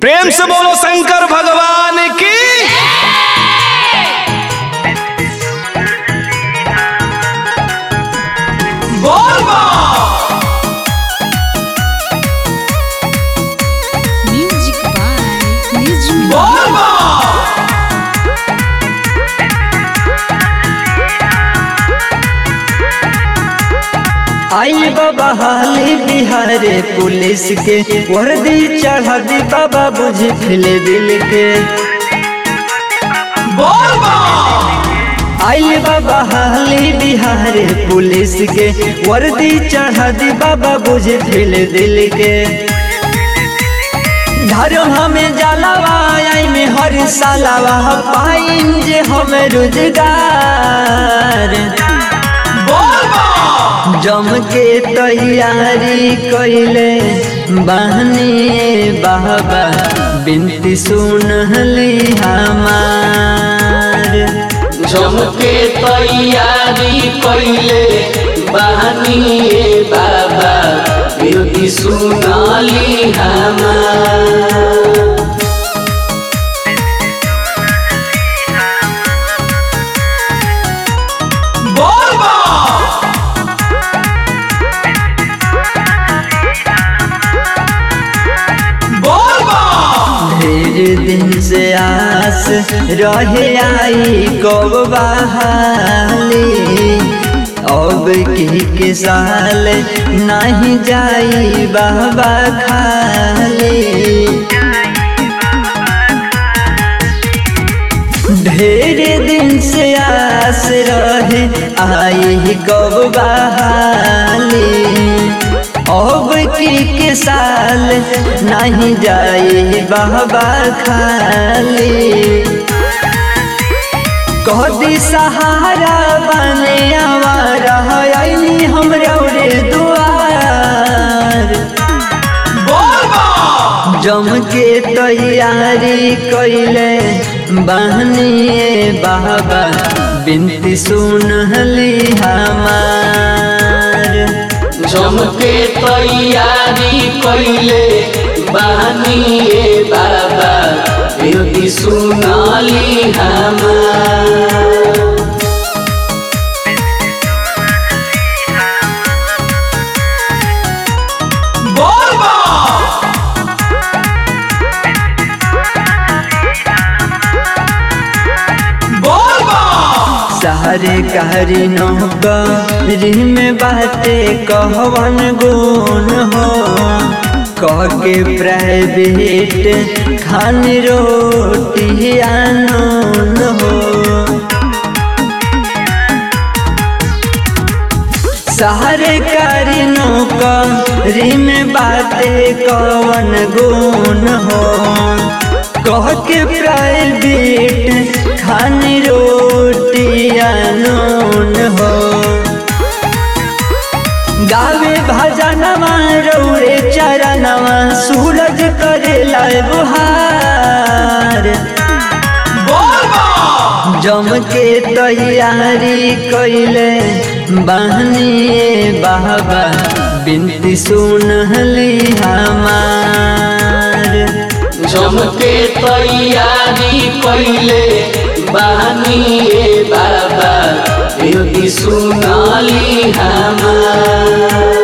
प्रेम से बोलो शंकर भगवान की बोल बा Music by Nizmi. बोल बा आई बाबा हाली बिहारे पुलिस के वर्दी चढ़ा दी बाबा बुझ फिले दिल के बोल बा आई बाबा हाली बिहारे पुलिस के वर्दी चढ़ा दी बाबा बुझ फिले दिल के धर्म हमें जलावा आई में हर सालावा पाइन जे हमें रोजगार बोल बा जम के तैयारी कैले बहनी बाबा बिनती सुनली हमार जम के तैयारी कैले बहनी बाबा विरोधी सुनाली हमार बोल बा बोल बा ढेर दिन से आस रहे आई कब बहाली अब की के साल नहीं जाई बाबा खाली ढेर दिन से आस रहे आई कब बहाली अब की के साल नहीं जाए बाबा खाली कदी सहारा बने आवारा आईनी हमरा रे दुआर बोल बा जम के तैयारी कैले बहनी बाबा बिनती सुनली हमार जम के तैयारी कैले बहनी बाबा विरोधी सुनाली हमार बोल बा बोल बा सारे कहरी नौकरी में बाटे कहवन गुण हो कह के प्राइवेट खान रोटी आनून हो सारे करी नौकरी में बाटे कवन गुण हो कह के प्राइवेट खान रोटी आनून हो गावे भजनवा रौरे चरणवा सूरज करेला बुहार बोल बा जम के तैयारी कैले बहनी बाबा बिनती सुनली हमार जम के तैयारी कैले बहनी बाबा विरोधी सुनाली हमार